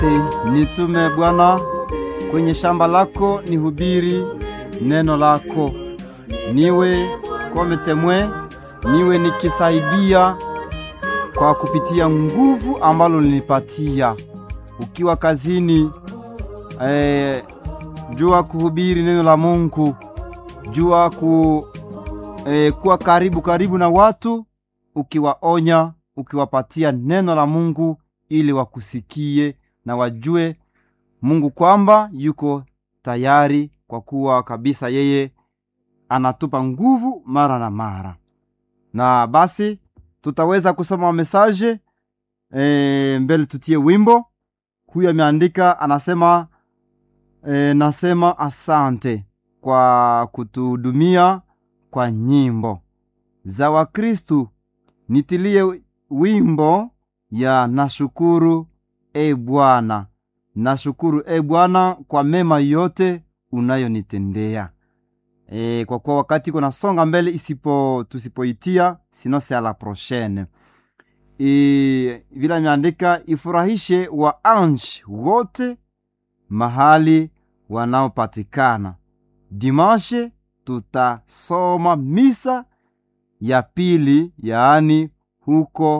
Nitume Bwana kwenye shamba lako, nihubiri neno lako, niwe kometemwe, niwe nikisaidia kwa kupitia nguvu ambalo nilipatia. Ukiwa kazini, eh, jua kuhubiri neno la Mungu, jua ku, eh, kuwa karibu karibu na watu, ukiwaonya, ukiwapatia neno la Mungu ili wakusikie na wajue Mungu kwamba yuko tayari, kwa kuwa kabisa yeye anatupa nguvu mara na mara. Na basi tutaweza kusoma mesaje e, mbele tutie wimbo. Huyu ameandika anasema, e, nasema asante kwa kutuhudumia kwa nyimbo za Wakristu. Nitilie wimbo ya nashukuru e Bwana, nashukuru e Bwana kwa mema yote unayonitendea. E, kwa kuwa wakati kuna songa mbele isipo tusipoitia sinose a la prochaine. E, vile ameandika ifurahishe wa ange wote mahali wanaopatikana. Dimashe tutasoma misa ya pili, yaani huko